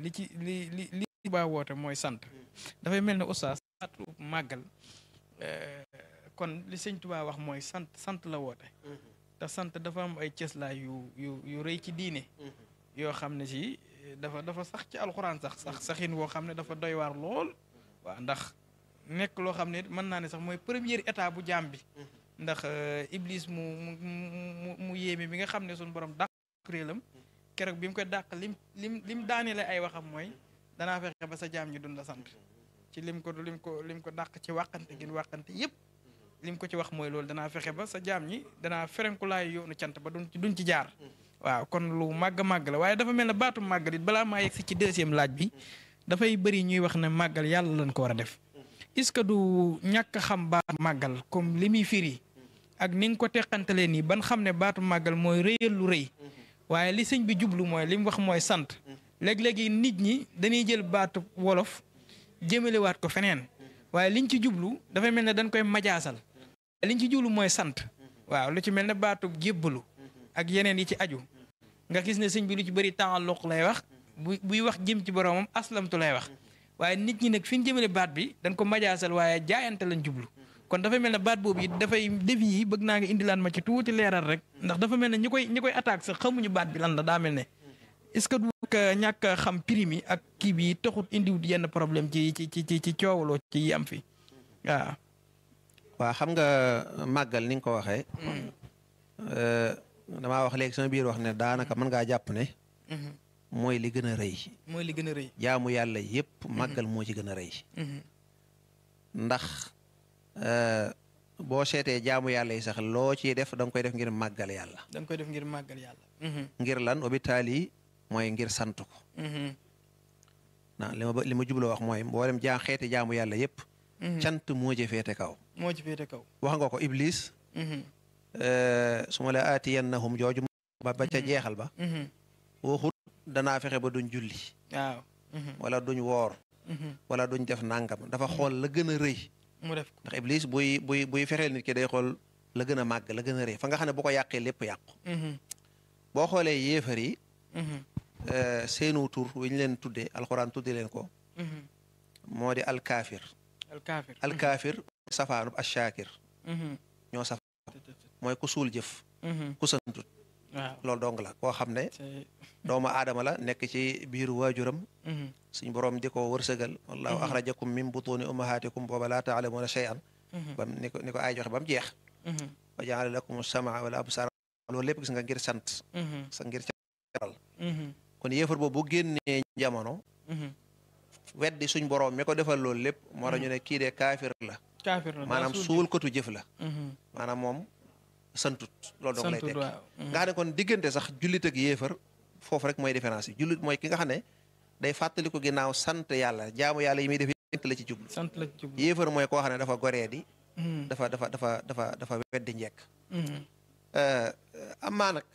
li ci li li li baa woote mooy sant dafay mel ne oustaz atu màggal kon li sëñ Tuubaa wax mooy sant sant la woote te sant dafa am ay cëslaay yu yu yu rëy ci diine yoo xam ne si dafa dafa sax ci alxuraan sax sax saxin woo xam ne dafa doy waar lool waaw ndax nekk loo xam ne mën naa ne sax mooy première état bu jaam bi ndax iblis mu mu mu mu yéeme bi nga xam ne suñu borom dàq kuréelam keroog bi mu koy dàq lim lim lim daaneele ay waxam mooy danaa fexe ba sa jaam ñi dun la sant ci lim ko lim ko lim ko dàq ci wàqante gin wàqante yépp lim ko ci wax mooy loolu danaa fexe ba sa jaam ñi danaa ferenkulaay yoonu cant ba duñ ci duñ ci jaar waaw kon lu màgg màgg la waaye dafa mel ne baatu màggal it balaa maa yegg si ci deuxième laaj bi dafay bëri ñuy wax ne màggal yàlla lañ ko war a def est-ce que du ñàkk xam baatu màggal comme li muy firi ak ni nga ko teqantalee nii ban xam ne baatu màggal mooy rëyal lu rëy waaye li sëñ bi jublu mooy li mu wax mooy sant léeg-léegi nit ñi dañuy jël baatu wolof jëmalewaat ko feneen waaye liñ ci jublu dafay mel ne dañ koy majaasal liñ ci jublu mooy sant waaw lu ci mel ne baatu jébbalu ak yeneen yi ci aju nga gis ne sëñ bi lu ci bëri taalluq lay wax bu buy wax jëm ci boromam aslamtu lay wax waaye nit ñi nag fi ñu jëmale baat bi dañ ko majaasal waaye jaayante lañ jublu kon dafa mel ne baat boobu it dafay defi yi bëgg naa nga indilaan ma ci tuuti leeral rek ndax dafa mel ne ñi koy ñi koy attaque sax xamuñu baat bi lan la daa mel ne est-ce que du ñàkk a xam prime yi ak kii bi taxut indiwut yenn problème ci ci ci ci ci coowaloo ci yi am fi waaw. waa xam nga màggal ni nga ko waxee. damaa wax léegi sama biir wax ne daanaka mën ngaa jàpp ne. mooy li gën a rëy. mooy li gën a rëy. jaamu yàlla yépp màggal moo ci gën a rëy. ndax boo seetee jaamu yàlla yi sax loo ciy def da nga koy def ngir màggal yàlla. da nga koy def ngir màggal yàlla. ngir lan hôpital yi mooy ngir sant ko. na li ma li ma jubloo wax mooy mboolem jaa xeeti jaamu yàlla yépp cant moo ci féete kaw. moo ci féete kaw. wax nga ko Iblis. su ma la aatiyannahum jooju ba ba ca jeexal ba. waxut danaa fexe ba duñ julli. waaw. wala duñ woor. wala duñ def nangam dafa xool la gën a rëy. mu def ko ndax Iblis buy buy buy fexeel nit ki day xool la gën a màgg la gën a rëy fa nga xam ne bu ko yàqee lépp yàqu. boo xoolee yéefar yi. seenu tur wi ñu leen tuddee alxuraan tuddee leen ko. moo di alkaafir. alkaafir alkaafir safaanub ashaakir. ñoo saf mooy ku suul jëf. ku santut. waaw loolu dong la koo xam ne. doomu aadama la nekk ci biiru waajuram. suñ borom di ko wërsëgal. wallahu axrajakum min butuuni ummahaatikum booba laa taalamuuna shay'an. bam ni ko ni ko ay joxe ba mu jeex. wa jaala lakum samaa wala absaar loolu lépp gis nga ngir sant. sa ngir caral. kon yéefar boobu bu génnee jamono. weddi suñ borom mi ko defal loolu lépp. moo tax ñu ne kii de kaafir la. kaafir la maanaam suul kotu jëf la. maanaam moom santut loolu dong lay tekki nga xam ne kon diggante sax jullit ak yéefar foofu rek mooy différence yi jullit mooy ki nga xam ne day fàttali ko ginnaaw sant yàlla jaamu yàlla yi muy def sant la ci jublu. sant la ci jublu yéefar mooy koo xam ne dafa goree di. dafa dafa dafa dafa dafa weddi njekk. amaa nag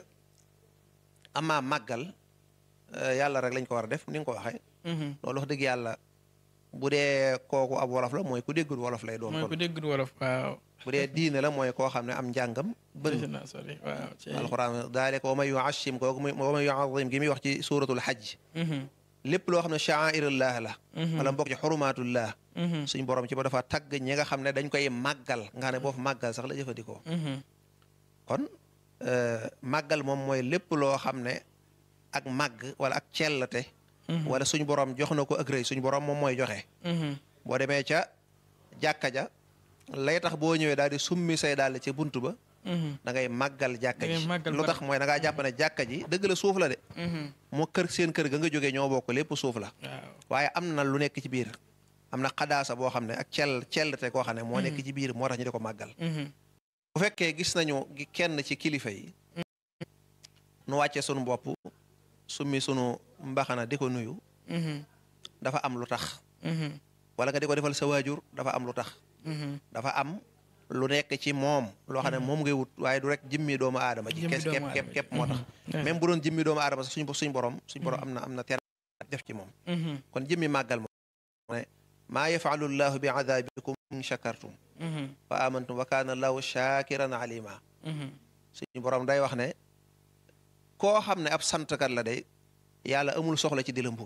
amaa màggal yàlla rek lañ ko war a def ni nga ko waxee. loolu wax dëgg yàlla bu dee kooku ab wolof la mooy ku déggul wolof lay doon. mooy ku déggul wolof waaw. bu dee diine la mooy koo xam ne am njàngam. bëri na sori waaw. alxuraan daalika wa man yuashim kooku wa man yuazim gi muy wax ci suuratul xajj. lépp loo xam ne sha'airullah la. wala mbokk ci xurumaatullah. suñ borom ci ba dafa tagg ñi nga xam ne dañ koy màggal nga xam ne boo fa màggal sax la jëfandikoo. kon màggal moom mooy lépp loo xam ne ak màgg wala ak cellate. wala suñ borom jox na ko ak rëy suñ borom moom mooy joxe. boo demee ca jàkka ja lay tax boo ñëwee daal di summi say daal ci buntu ba. da ngay màggal jàkka ji lu tax mooy da ngaa jàpp ne jàkka ji dëgg la suuf la de. moo kër seen kër ga nga jógee ñoo bokk lépp suuf la. waaye am na lu nekk ci biir. am na xadaasa boo xam ne ak cell cellte koo xam ne moo nekk ci biir moo tax ñu di ko màggal. bu fekkee gis nañu kenn ci kilifa yi. nu wàcce sunu bopp summi sunu mbaxana di ko nuyu. dafa am lu tax. wala nga di ko defal sa waajur dafa am lu tax. dafa am lu nekk ci moom. loo xam ne moom ngay wut waaye du rek jëmmi doomu aadama ji. kes képp képp képp moo tax. même bu doon jëmmi doomu aadama sax suñ suñ borom suñ borom am na am na ter def ci moom. kon jëmmi màggal moom. ne maa yafalu llahu bi adabikum in shakartum wa amantum wa kaana allahu shakiran alima suñu borom day wax ne koo xam ne ab santkat la day yàlla amul soxla ci di la mbugal